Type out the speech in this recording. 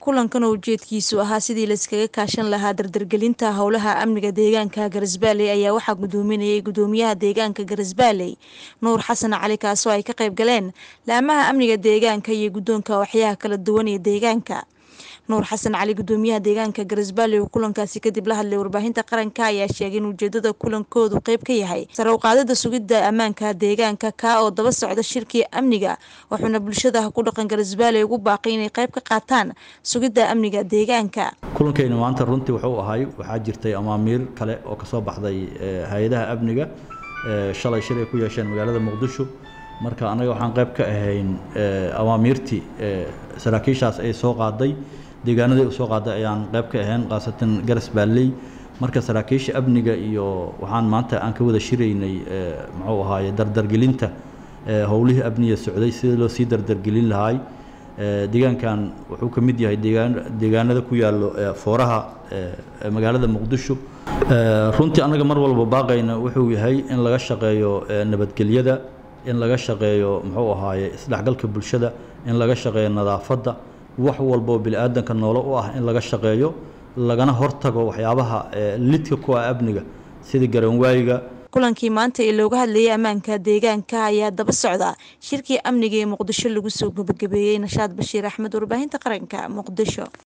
kulankan oo ujeedkiisu ahaa sidii layskaga kaashan lahaa dardargelinta howlaha amniga deegaanka garisbaaley ayaa waxaa gudoominayay gudoomiyaha deegaanka garisbaaley nuur xasan cali kaasoo ay ka qayb galeen laamaha amniga deegaanka iyo guddoonka waxyaha kala duwan ee deegaanka nuur xasan cali gudoomiyaha deegaanka garisbaaley oo kulankaasi kadib la hadlay warbaahinta qaranka ayaa sheegay in ujeedada kulankoodu qeyb ka yahay sare u qaadida sugidda ammaanka deegaanka kaa oo daba socda shirkii amniga wuxuuna bulshada ku dhaqan garisbaaley ugu baaqay inay qayb ka qaataan sugidda amniga deegaanka kulankeyna maanta runtii wuxuu ahay waxaa jirtay amaamiir kale oo kasoo baxday hay-adaha amniga shalay shir ay ku yeesheen magaalada muqdisho marka annaga waxaan qayb ka ahayn amaamiirtii saraakiishaas ay soo qaaday deegaanadii usoo qaaday ayaan qayb ka ahayn khaasatan garas baalley marka saraakiisha amniga iyo waxaan maanta aan ka wada shiraynay muxuu ahaaye dardargelinta howlihii amniga socday sidii loo sii dardargelin lahaay deegaankan wuxuu ka mid yahay deegaan deegaanada ku yaallo fooraha magaalada muqdisho runtii annaga mar walba baaqayna wuxuu yahay in laga shaqeeyo nabadgelyada in laga shaqeeyo muxuu ahaaye isdhexgalka bulshada in laga shaqeeyo nadaafadda wax walboo bini-aadanka noolo u ah in laga shaqeeyo lagana hortago waxyaabaha lidka ku ah amniga sida garanwaayiga kulankii maanta ee looga hadlayay ammaanka deegaanka ayaa daba socda shirkii amniga ee muqdisho lagu soo gabagabeeyey nashaad bashiir axmed warbaahinta qaranka muqdisho